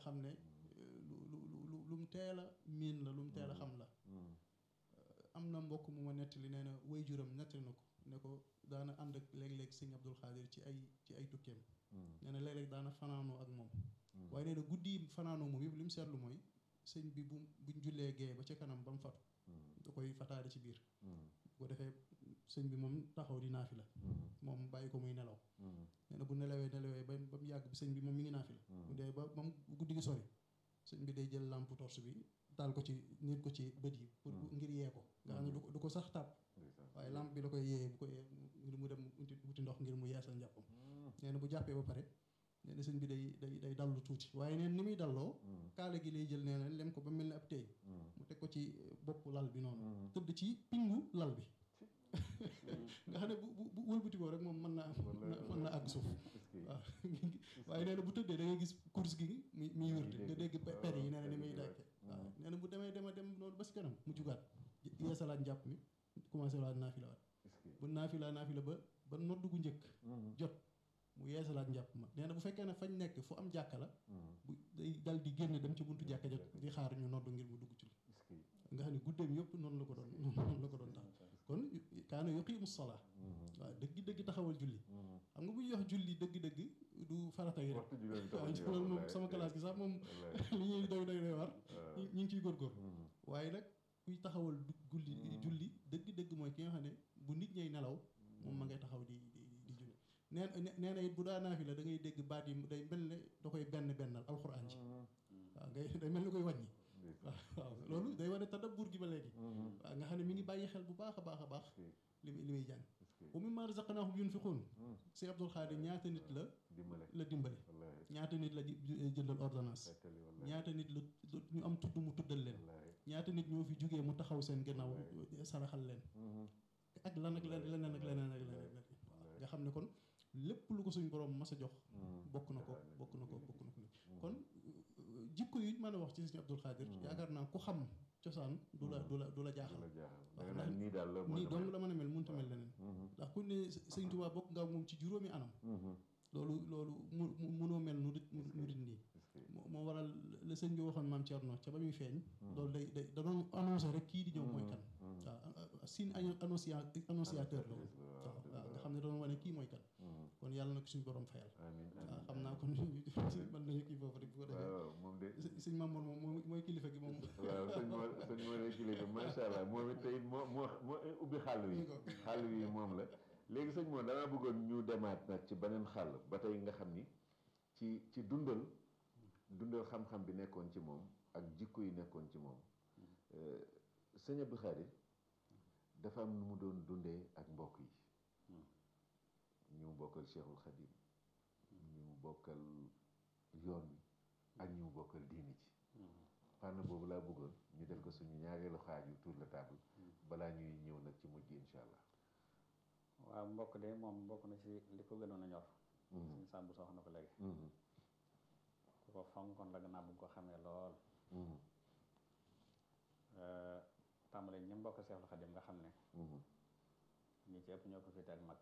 xam ne lu lu lu lu mu teel a miin la lu mu teel a xam la am na mbokk mu ma nettali nee na way juram nettali na ko ne ko daana ànd ak léeg-léeg sëñ Abdul Xaadir ci ay ci ay tukkeem nee na léeg-léeg daana fanaanoo ak moom waaye nee na guddi yi fanaanoo moom yëpp li mu seetlu mooy sëñ bi bu buñ jullee gee ba ca kanam ba mu fatu da koy fataade ci biir bu ko defee sëñ bi moom taxaw di naafi la moom bàyyi ko muy nelaw nee na bu nelawee nelawee ba ba mu yàgg bi sëñ bi moom mi ngi naafi la bu dee ba ba mu guddi gi sori sëñ bi day jël lampe torche bi taal ko ci nit ko ci bët yi pour ngir yee ko nga xam ne du ko du ko sax tàpp waaye lampe bi la koy yee bu ko yee ngir mu dem wuti ndox ngir mu yeesal njàppam nee na bu jàppee ba pare nee na sëñ bi day day day dallu tuuti waaye neen ni muy dalloo kaala gi lay jël nee na lem ko ba mel ne ab teeñ mu teg ko ci bopp lal bi noonu tëdd ci pingu lal bi nga xam ne bu bu wëlbatikoo rek moom mën naa mën naa àgg suuf waaw waaye nee na bu tëddee da ngay gis course gi muy muy wërte nga dégg per yi nee na ni muy dàkke waaw nee na bu demee dema dem noonu ba si kanam mu jugaat yeesalaat njàpp mi commencé waat naafila waat bu naafila naafila ba ba nodd gu njëkk jot mu yeesalaat njàpp ma nee na bu fekkee ne fañ nekk fu am jàkka la bu day dal di génn dem ci buntu jàkka jot di xaar ñu nodd ngir mu dugg ci nga xam ne guddeem yëpp noonu la ko doon noonu la ko doon tax kon kaana yuqiimu salaa waaw dëgg dëgg taxawal julli xam nga bu ñuy wax julli dëgg-dëgg du farata yi rek waaw loolu moom sama classe gi sax moom li ñuy doy doy doy war ñu ngi ciy góorgóor waaye nag kuy taxawal julli julli dëgg-dëgg mooy ki nga xam ne bu nit ñay nelaw moom ma ngay taxaw di di di julli nee nee na it bu daa naafi la da ngay dégg baat yi day mel ne da koy benn bennal alxuraan ji waaw ngay day mel ni koy wàññi waaw waaw loolu day wane tadabbur gi ba léegi waaw nga xam ne mi ngi bàyyi xel bu baax a baax a baax li muy li muy jàng wa mimmaa razaqnaahum yunfiquun si Abdul Xaadir ñaata nit la la dimbale ñaata nit la jëndal ordonnance ñaata nit la ñu am tudd mu tuddal leen ñaata nit ñoo fi jógee mu taxaw seen gannaaw saraxal leen ak lan ak leneen ak leneen ak leneen waaw nga xam ne kon lépp lu ko suñ borom mas a jox bokk na ko bokk na ko bokk na ko kon jikko yi mën a wax ci sëñ Abdul Xaadir yaakaar naa ku xam cosaan du la du la du la jaaxal waaw ndax nii dong la mën a mel mënut a mel leneen ndax ku ne sëñ Tuubaa bokk nga moom ci juróomi anam loolu loolu mu munoo mel nu dit nu dit nii moo waral la sëñ bi waxoon maam Thierno ca ba muy feeñ loolu day day da doon annoncé rek kii di ñëw mooy kan waaw signe annonciateur la woon waaw waaw nga xam ne doon wane kii mooy kan kon yàlla na ko suñu borom fayal waaw xam naa kon mën nañu kii foofu rek bu ko defee sëñ Mamour moom mooy kilifa gi moom waaw sëñ Mor sëñ Mor kilifa macha allah moom it tey moo moo moo ubbi xàll wi xàll wi moom la léegi sëñ moom damaa bëggoon ñu demaat nag ci beneen xàll ba tey nga xam ni ci ci dundal dundal xam-xam bi nekkoon ci moom ak jikko yi nekkoon ci moom sëñ Abdou Khadir dafa am nu mu doon dundee ak mbokk yi ñu mu bokkal Cheikhul Khadim ñu mu bokkal yoon wi ak ñu mu bokkal diini ci fànn boobu laa bëggoon ñu def ko suñu ñaareelu xaaju tour la table balaa ñuy ñëw nag ci mujj insha allah waaw mbokk de moom mbokk na ci li ko gënoon a ñor suñu sàmbu soo wax na ko léegi ku ko fonkoon la gannaaw bu ko xamee lool tàmbale ñi mbokk Seexul Xadim nga xam ne ñi ci ëpp ñoo ko féete ak mag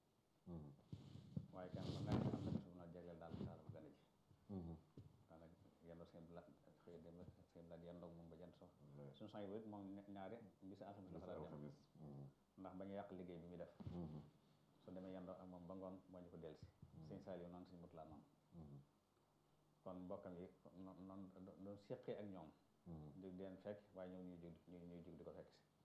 waaye kenn ku nekk am na bis bu na jagleel daal saala bu gën a ji daanaka yendoo seen la xëy dem seen la yendoog moom ba jant so suñu sang yi moom ñaari mbisi alxamis la fa daan dem ndax ba ñu yàq liggéey bi muy def su demee yendoo ak moom ba ngoon moo ñu ko delsi sëñ Saaliw noonu suñu mut laa noonu kon mbokkam yi noonu doon séqee ak ñoom jóg di leen fekk waaye ñoom ñuy jóg ñuy jóg di ko fekk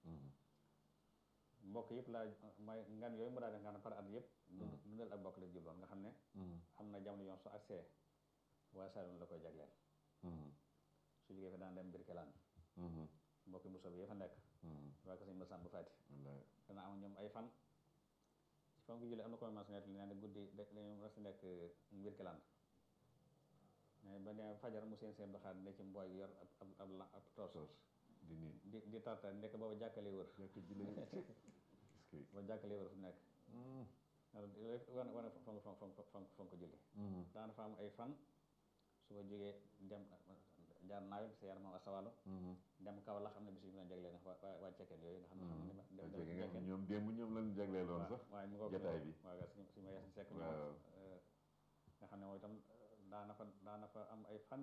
si mbokk yëpp laa mooy ngan yooyu mu daa def nga xam ne par at yëpp dundal ak mbokk la jubloon nga xam ne am na jamono yoon su accès waaye Saalum la koy jagleel su jógee fa daan dem Birkelaan mbokki Moussa bi ya fa nekk waa ko sëñ Moussa bu fàtti dana am ñoom ay fan ci fan ko jullee am na ko mas net li nee na guddi dañu mas nekk Birkelaan mais ba ne fajar mu seen seen doxaat ne ci mbooy yor ab ab ab ab toos di nii di di tarta nekk booba jàkkalee wër booba jàkkalee wër fu nekk wane wane fonk fonk fonk fonk ko julli daana fa am ay fan su ko jógee dem jaar naawel sa yaram moom asawalo dem kaw la xam ne bis bi na jagleel waa waa cekkeen yooyu nga xam ne xam ñoom démb ñoom lañu jagleeloon sax waaye mu ko jotaay bi waaw suñu suñu ma yeesin sekk nga xam ne mooy itam daana fa daana fa am ay fan